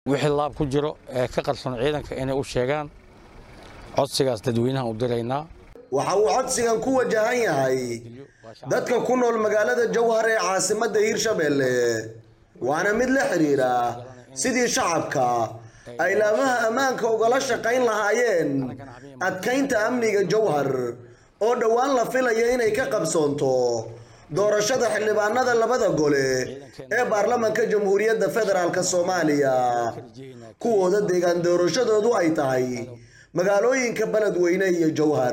wixii laab ku jiro ee ka qarsoon ciidanka inay u sheegaan codsigaas dadweynaha u diraynaa waxa uu codsigan ku wajahan yahay dadka ku nool magaalada jowhar ee caasimadda hiirshabelle waana mid la xidhiidha sidii shacabka ay laamaha ammaanka ugala shaqayn lahaayeen adkaynta amniga jowhar oo dhowaan la filaya inay ka qabsoonto doorashada xildhibaanada labada gole ee baarlamanka jamhuuriyadda federaalk soomaaliya kuwooda deegaan doorashadoodu ay tahay magaalooyinka beledweyne iyo jowhar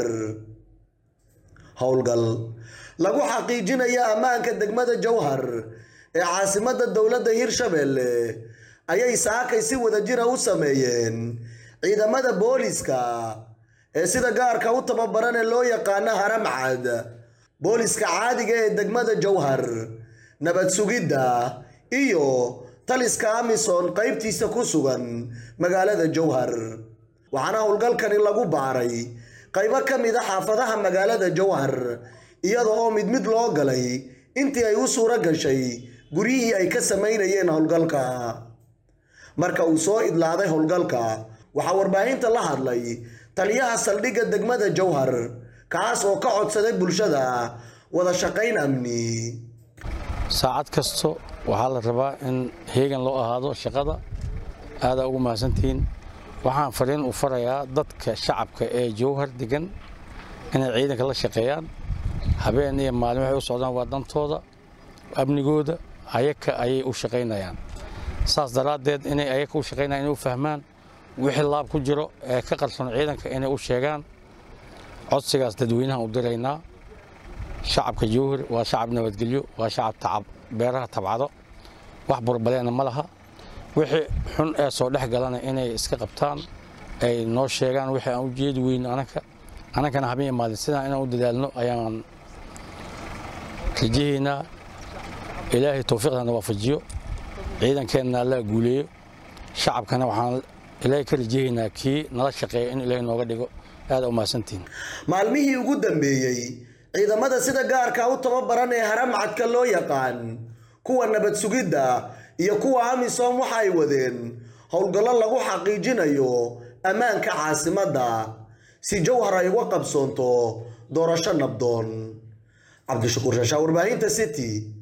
howlgal lagu xaqiijinaya ammaanka degmada jowhar ee caasimadda dowladda hiirshabelle ayay saakay si wadajira u sameeyeen ciidamada booliska ee sida gaarka u tababaran ee loo yaqaano haramcad booliska caadiga ee degmada jowhar nabad sugidda iyo taliska amison qaybtiisa ku sugan magaalada jowhar waxaana howlgalkani lagu baaray qaybo ka mid a xaafadaha magaalada jowhar iyada oo mid mid loo galay intii ay u suuro gashay guryihii ay ka samaynayeen howlgalka marka uu soo idlaaday howlgalka waxaa warbaahinta la hadlay taliyaha saldhigga degmada jowhar kaas oo ka codsaday bulshada wada shaqayn amni saacad kasto waxaa la rabaa in heegan loo ahaado shaqada aadaa ugu mahadsantihiin waxaan fariin u farayaa dadka shacabka ee jowhar degan inay ciidanka la shaqeeyaan habeen iyo maalin waxay u socdaan waa dantooda amnigooda ayaka ayay u shaqaynayaan saas daraaddeed inay ayaka u shaqaynayaan inay u fahmaan wixii laab ku jiro ee ka qarsoon ciidanka inay u sheegaan codsigaas dadweynaha u diraynaa shacabka jowhar waa shacab nabadgelyo waa shacab tacab beeraha tabcado wax burbaleena ma laha wixii xun ee soo dhex galana inay iska qabtaan ay noo sheegaan wixii aan u jeedi weyno anaka annakana habeen iyo maalin sidaan inaan u dadaalno ayaan rajahaynaa ilaahay towfiiqdana waafajiyo ciidankeenna allaa guuleeyo shacabkana waxaan ilaahay ka rajahaynaa kii nala shaqeeya in ilaahay nooga dhigo aada u mahadsantihin maalmihii ugu dambeeyey ciidamada sida gaarka u tababaran ee haramcadka loo yaqaan kuwa nabad sugidda iyo kuwa amisom waxa ay wadeen howlgallo lagu xaqiijinayo ammaanka caasimadda si jowhar ay uga qabsoonto doorasho nabdoon cabdishakuur shashaa warbaahinta city